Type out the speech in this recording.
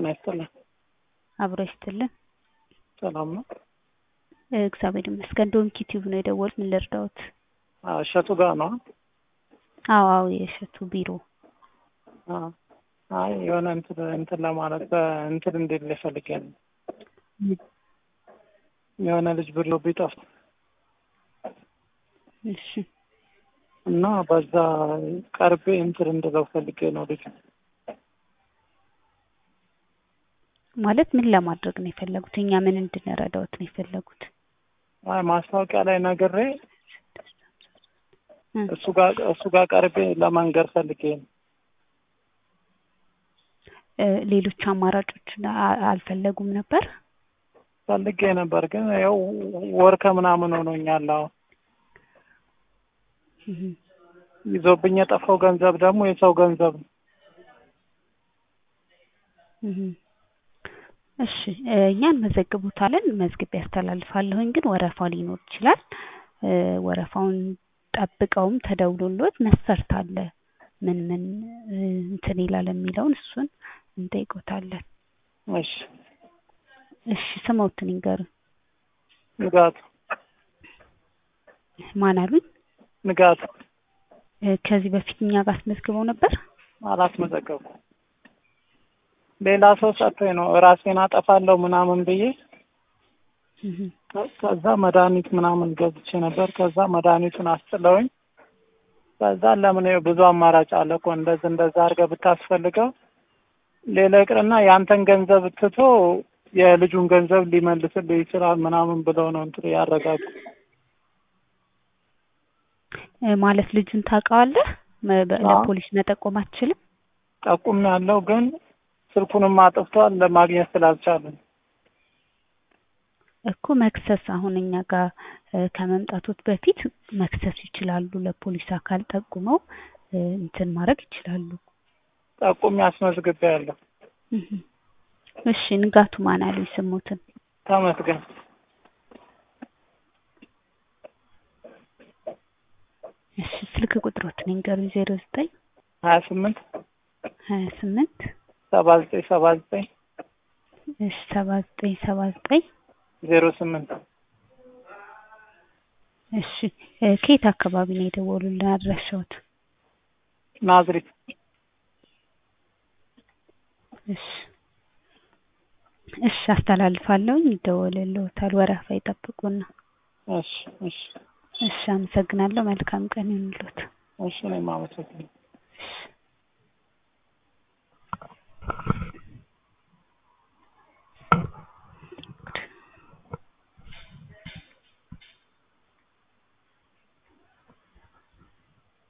ይስጥልን። አብሮ ይስጥልን። ሰላም ነው? እግዚአብሔር ይመስገን። ዶንኪ ቲዩብ ነው የደወሉት። ምን ልርዳዎት? አዎ፣ እሸቱ ጋር ነው? አዎ አዎ፣ የእሸቱ ቢሮ። አዎ። አይ የሆነ እንትን እንትን ለማለት በእንትን እንዴት ፈልጌ ነው። የሆነ ልጅ ብሎ ቢጠፋ እሺ እና በዛ ቀርቤ እንትን እንድለው ፈልጌ ነው ልጅ ማለት ምን ለማድረግ ነው የፈለጉት? እኛ ምን እንድንረዳዎት ነው የፈለጉት? አይ ማስታወቂያ ላይ ነግሬ እሱ ጋር እሱ ጋር ቀርቤ ለመንገር ፈልጌ ነው። ሌሎች አማራጮችን አልፈለጉም ነበር? ፈልጌ ነበር ግን ያው ወር ከምናምን ሆኖኛል። አሁን ይዞብኝ የጠፋው ገንዘብ ደግሞ የሰው ገንዘብ ነው። እሺ እኛ እንመዘግቦታለን፣ መዝግቤ ያስተላልፋለሁኝ። ግን ወረፋ ሊኖር ይችላል። ወረፋውን ጠብቀውም ተደውሎሎት መስፈርት አለ ምን ምን እንትን ይላል የሚለውን እሱን እንጠይቆታለን። እሺ እሺ ስሞትን ይንገሩን። ንጋቱ ማን አሉኝ? ንጋቱ ከዚህ በፊት እኛ ጋር አስመዝግበው ነበር? አላስመዘገብኩም። ሌላ ሰው ሰጥቶኝ ነው ራሴን አጠፋለሁ ምናምን ብዬ ከዛ መድኃኒት ምናምን ገዝቼ ነበር። ከዛ መድኃኒቱን አስጥለውኝ ከዛ ለምን ብዙ አማራጭ አለ እኮ እንደዚህ እንደዛ አድርገህ ብታስፈልገው ሌላ ይቅርና ያንተን ገንዘብ ትቶ የልጁን ገንዘብ ሊመልስልህ ይችላል ምናምን ብለው ነው እንትን ያረጋጉ። ማለት ልጁን ታውቀዋለህ? ለፖሊስ መጠቆም አትችልም? ጠቁም ያለው ግን ስልኩንም አጥፍቷል ለማግኘት ስላልቻለን እኮ መክሰስ አሁን እኛ ጋር ከመምጣቶት በፊት መክሰስ ይችላሉ። ለፖሊስ አካል ጠቁመው እንትን ማድረግ ይችላሉ። ጠቁም ያስመዝግቤ ያለሁ። እሺ ንጋቱ ማን አሉ ስሙትን? ተመስገን እሺ ስልክ ቁጥሮትን ይንገሩኝ። ዜሮ ዘጠኝ ሀያ ስምንት ሀያ ስምንት ሰባ ዘጠኝ ሰባ ዘጠኝ እሺ ሰባ ዘጠኝ ሰባ ዘጠኝ ዜሮ ስምንት እሺ ከየት አካባቢ ነው የደወሉልን አድራሻዎት? ናዝሬት። እሺ እሺ አስተላልፋለሁኝ፣ ይደወልልዎታል። ወረፋ ይጠብቁና። እሺ እሺ እሺ አመሰግናለሁ። መልካም ቀን ይሁንልዎት። እሺ እኔም አመሰግናለሁ። እሺ